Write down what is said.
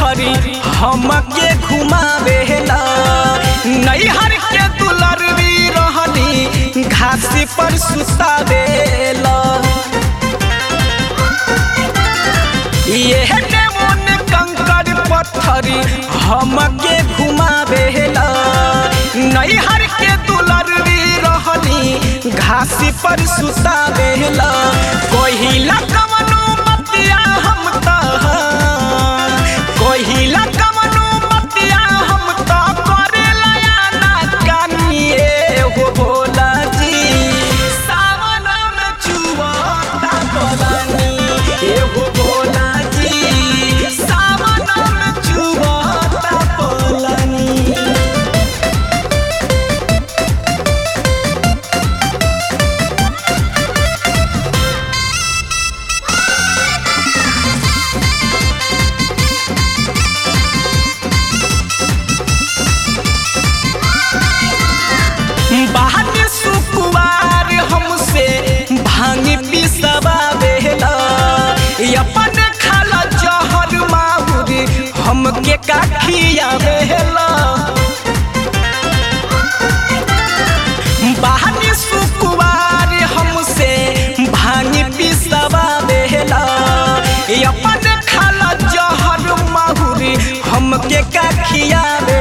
पत्थरी हमके घुमावेला नैहर के दुलरवी रहली घासी पर सुतावेला ये डेमोन कंकर पत्थरी हमके घुमावेला नैहर के दुलरवी रहली घासी पर सुतावेला कोहिला कवनो मतिया हम त कोहिला कवनो मतिया हम त करेला ना कानिए हो भोला जी सावन में चुवता पलानी एगो भोला जी सावन में चुवता पलानी बाहर सुकुवार हमसे भांग पिसवा बेला अपन खाला जहर माहुर हमके काखिया बेला बाहर सुकुवार हमसे भांग पिसवा बेला अपन खाला जहर माहुर हमके काखिया बेला